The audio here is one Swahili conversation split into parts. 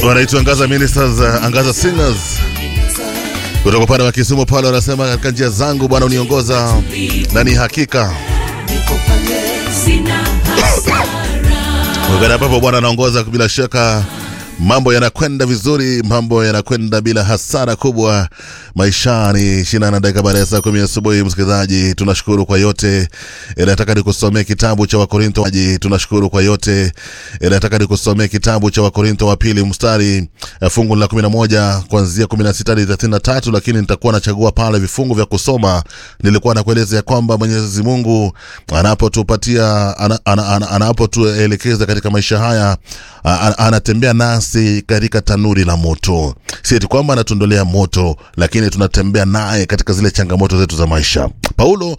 wanaitwa Angaza Ministers, uh, Angaza Singers kutoka upande wa Kisumu pale, wanasema katika njia zangu Bwana uniongoza na ni hakika wakati ambapo Bwana anaongoza, bila shaka mambo yanakwenda vizuri, mambo yanakwenda bila hasara kubwa maishani. ishirini na dakika baada ya saa kumi asubuhi, msikilizaji, tunashukuru kwa yote. E, nataka nikusomee kitabu cha Wakorintho. Tunashukuru kwa yote. E, nataka nikusomee kitabu cha Wakorintho wa pili mstari uh, fungu la kumi na moja kuanzia kumi na sita hadi thelathini na tatu lakini nitakuwa nachagua pale vifungu vya kusoma. Nilikuwa nakueleza ya kwamba Mwenyezi Mungu anapotupatia ana, ana, ana, anapotuelekeza katika maisha haya ana, anatembea nasi katika tanuri la moto, si eti kwamba anatuondolea moto, lakini tunatembea naye katika zile changamoto zetu za maisha. Paulo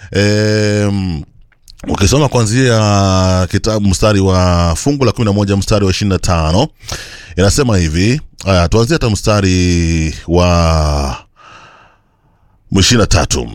eh, ukisoma kuanzia kitabu mstari wa fungu la kumi na moja mstari wa ishirini na tano inasema hivi. Aya, tuanzie hata mstari wa ishirini na tatu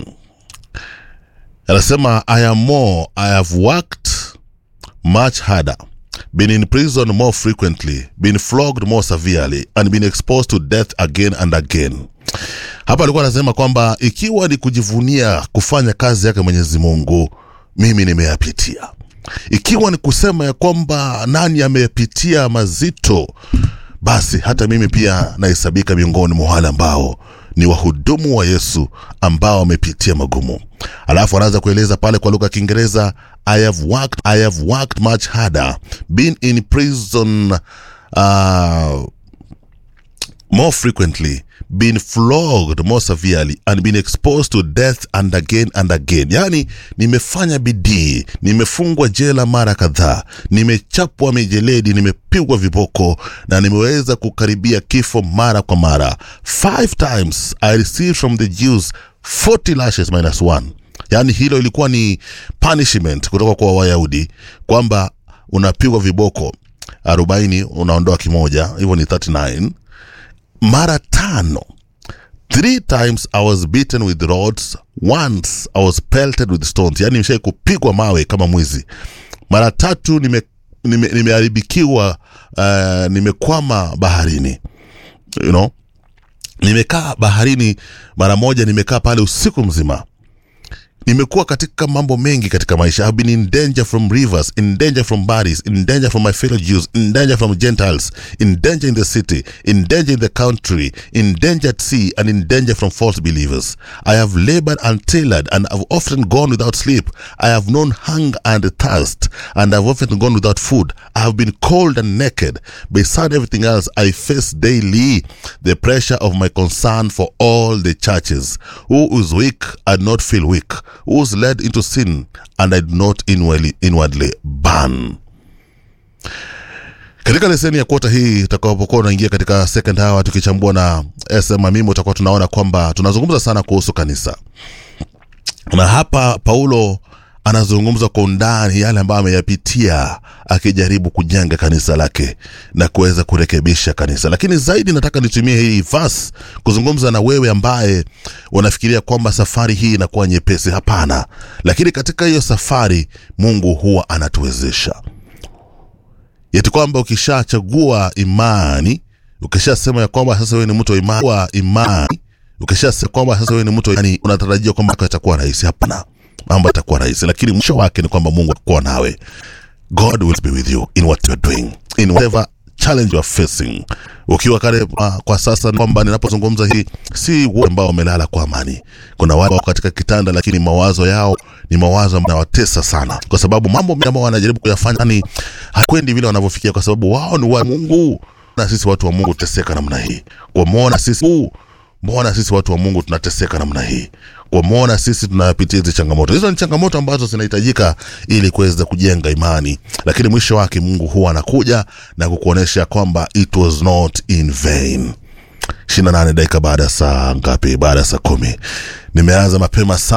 anasema I am more, I have worked much harder been in prison more frequently, been flogged more severely, and been exposed to death again and again. Hapa alikuwa anasema kwamba ikiwa ni kujivunia kufanya kazi yake Mwenyezi Mungu, mimi nimeyapitia. Ikiwa ni kusema ya kwamba nani ameyapitia mazito, basi hata mimi pia nahesabika miongoni mwa wale ambao ni wahudumu wa Yesu ambao wamepitia magumu. Alafu anaanza kueleza pale kwa lugha ya Kiingereza, I have worked, I have worked much harder, been in prison uh, more frequently, been flogged more severely and been exposed to death and again and again. Yani, nimefanya bidii, nimefungwa jela mara kadhaa, nimechapwa mijeledi, nimepigwa viboko na nimeweza kukaribia kifo mara kwa mara. Five times I received from the Jews 40 lashes minus one. Yani hilo ilikuwa ni punishment kutoka kwa Wayahudi kwamba unapigwa viboko 40 unaondoa kimoja, hivyo ni 39 mara tano three times i was beaten with rods once i was pelted with stones yani nimeshai kupigwa mawe kama mwizi mara tatu nimeharibikiwa nime, uh, nimekwama baharini you know nimekaa baharini mara moja nimekaa pale usiku mzima nimekuwa katika mambo mengi katika maisha I've been in danger from rivers in danger from bodies in danger from my fellow Jews in danger from Gentiles in danger in the city in danger in the country in danger at sea and in danger from false believers I have labored and tailored and have often gone without sleep I have known hunger and thirst and have often gone without food I have been cold and naked beside everything else I face daily the pressure of my concern for all the churches who is weak and not feel weak who was led into sin and I did not inwardly, inwardly burn. Katika leseni ya kuota hii utakapokuwa unaingia katika second hour tukichambua na SM Amimo, utakuwa tunaona kwamba tunazungumza sana kuhusu kanisa, na hapa Paulo anazungumza kwa undani yale ambayo ameyapitia akijaribu kujenga kanisa lake na kuweza kurekebisha kanisa. Lakini zaidi nataka nitumie hii verse kuzungumza na wewe ambaye unafikiria kwamba safari hii inakuwa nyepesi. Hapana, lakini katika hiyo safari Mungu huwa anatuwezesha yeti kwamba ukishachagua imani, ukishasema ya kwamba sasa wewe ni mtu wa imani, wa imani ukishasema kwamba sasa wewe ni mtu wa imani, unatarajia kwamba itakuwa rahisi. Hapana, mambo yatakuwa rahisi, lakini mwisho wake ni kwamba Mungu atakuwa nawe. God will be with you in what you're doing in whatever challenge you are facing. Ukiwa kale uh, kwa sasa kwamba ninapozungumza hii, si wote ambao wamelala kwa amani. Kuna wale wako katika kitanda, lakini mawazo yao ni mawazo yanawatesa sana, kwa sababu mambo mengi ambayo wanajaribu kuyafanya ni hakwendi vile wanavyofikia, kwa sababu wao ni wa Mungu na sisi watu wa Mungu tuteseka namna hii. Kwa muona sisi mbona sisi watu wa Mungu tunateseka namna hii? Kwa muona sisi tunapitia hizi changamoto. Hizo ni changamoto ambazo zinahitajika ili kuweza kujenga imani, lakini mwisho wake Mungu huwa anakuja na kukuonesha kwamba it was not in vain. 28 dakika baada ya saa ngapi? Baada ya saa kumi. Nimeanza mapema sana.